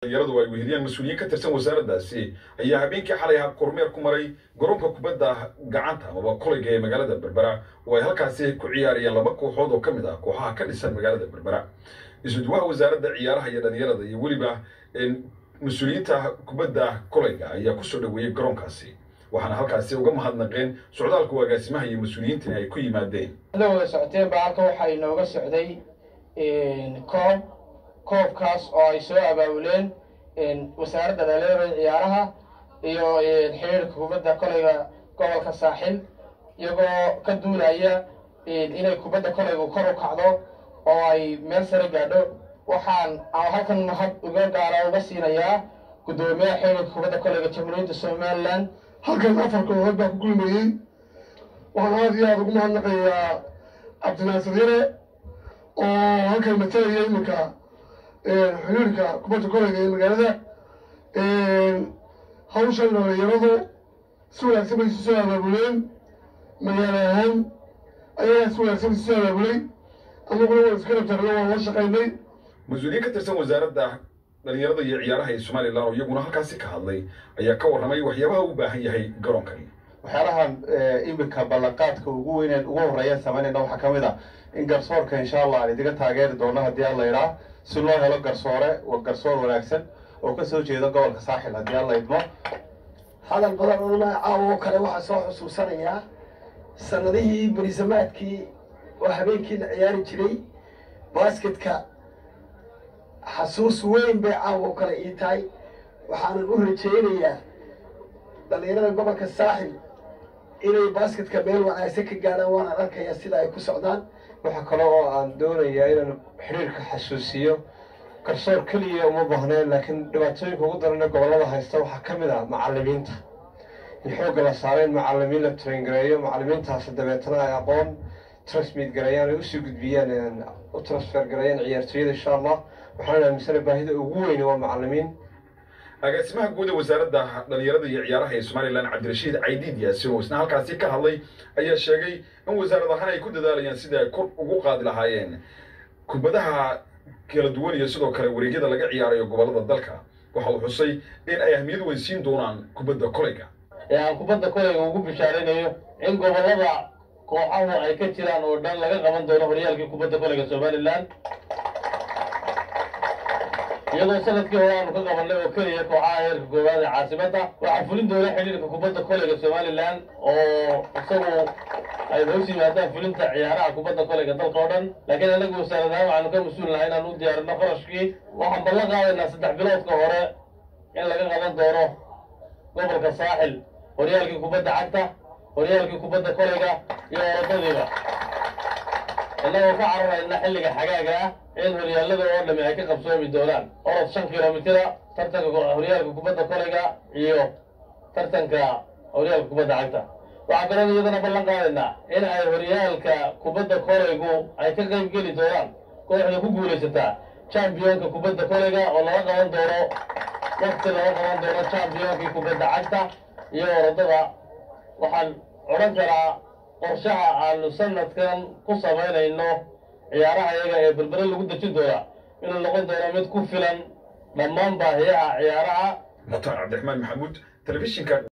dhalinyaradu ay weheliyaan mas-uuliyiin ka tirsan wasaaraddaasi ayaa habeenkii xalay ah kormeer ku maray garoonka kubadda gacanta amaba kolayga ee magaalada berbera oo ay halkaasi ku ciyaarayeen laba kooxood oo ka mid ah kooxaha ka dhisan magaalada berbera isuduwaha wasaaradda ciyaaraha iyo dhalinyarada iyo weliba mas-uuliyiinta kubadda kolayga ayaa kusoo dhaweeyey garoonkaasi waxaana halkaasi uga mahadnaqeen socdaalka agaasimaha iyo mas-uuliyiintan ay ku yimaadeen la wada socoteen ba halka waxaa inooga socday koob koobkaas oo ay soo abaabuleen wasaaradda dhalinyarada ciyaaraha iyo xiriirka kubadda kolayga gobolka saaxil iyagoo ka duulaya inay kubadda kolaygu kor u kacdo oo ay meel sare gaadho waxaan halkan mahad uga gaara uga siinayaa guddoomiyaha xiriirka kubadda kolayga jamhuuriyadda somalilan halkan afar kooxood baa ku kulmayey waxaan aada iyo aada ugu mahadnaqayaa cabdinaasir yare oo halkan matalaya iminka xiriirka kubadda kolayga ee magaalada hawshan dhalinyaradu si wanaagsan bay isu soo abaabuleen magaalo ahaan ayagaa si wanaagsan isu soo abaabulay anaguna waan iska rabtarno waan la shaqaynay mas-uuliyiin ka tirsan wasaaradda dhalinyarada iyo ciyaaraha ee somalilan oo iyaguna halkaasi ka hadlay ayaa ka warramay waxyaabaha u baahan yahay garoonkani waxyaalahan iminka ballanqaadka ugu weyneen ugu horreeyaan samaynayna waxaa ka mid ah in garsoorka insha allah aan idiga taageeri doono haddii aan la idhaa si loo helo garsoore garsoor wanaagsan oo kasoo jeeda gobolka saaxil haddii aan la idmo hadal badan odhanaa caawa oo kale waxaa soo xusuusanayaa sanadihii berisamaadkii oo habeenkii la ciyaari jiray basketka xasuus weyn bay caawa oo kale ii tahay waxaanan u rajaynayaa dhalinyarada gobolka saaxil inay basketka meel wanaagsan ka gaadhaan waanaan arkayaa sida ay ku socdaan waxaa kale oo aan doonayaa inaan xiriirka xasuusiyo garsoor keliya uma baahneen laakiin dhibaatooyinka ugu darana gobollada haysta waxaa ka mid ah macallimiinta in xoogga la saaro in macallimiin la traingareeyo macallimiintaasi dabeetana ay aqoon transmit gareeyaan ay usii gudbiyaan u transfer gareeyaan ciyaartooyada insha allah waxaan aaminsana baahida ugu weyni waa macallimiin agaasimaha guud ee wasaaradda dhalinyarada iyo ciyaaraha ee somalilan cabdirashiid caydiid yaasin oo isna halkaasi ka hadlay ayaa sheegay in wasaarad ahaan ay ku dadaalayaan sidai ay kor ugu qaadi lahaayeen kubadaha kala duwan iyo sidoo kale wareegyada laga ciyaarayo gobollada dalka waxa uu xusay in ay ahmiyad weyn siin doonaan kubadda kolayga ee aan kubadda kolayga ugu bishaaraynayo in gobollada kooxahu ay ka jiraan oo dhan laga qaban doono horyaalkii kubadda kolayga somalilan iyadoo sanadkii hore aanu ka qabanay oo keliya kooxaha heerka koowaad ee caasimadda waxaa fulin doona xidhiirka kubadda kolayga somalilan oo isagu ay hoos yimaadaan fulinta ciyaaraha kubadda kolayga dalka oo dhan laakiin anagu wasaaradahaan waxaanu ka mas-uul nahay inaan u diyaarino qarashkii waxaan ballan qaadaynaa saddex biloodka hore in laga qaban doono gobolka saaxil horyaalkii kubadda cagta horyaalkii kubadda kolayga iyo orodadiiba innagoo ka cararayna xilliga xagaaga ah in horyaalada oo dhami ay ka qabsoomi doonaan orod shan kilomitira tartanka horyaalka kubadda kolayga iyo tartanka horyaalka kubadda cagta waxaa kaloo iyadana ballan qaadaynaa in ay horyaalka kubadda kolaygu ay ka qayb geli doonaan kooxda ku guulaysataa championka kubadda kolayga oo laga qaban doono wakti laga qaban doono championkii kubadda cagta iyo orodada waxaan odhan karaa qorshaha aanu sanadkan ku samaynayno ciyaaraha iyaga ee berbere lagu dejin doonaa inuu noqon doono mid ku filan dhammaan baahiyaha ciyaaraha mukhtaar cabdiraxmaan maxamuud telefishinka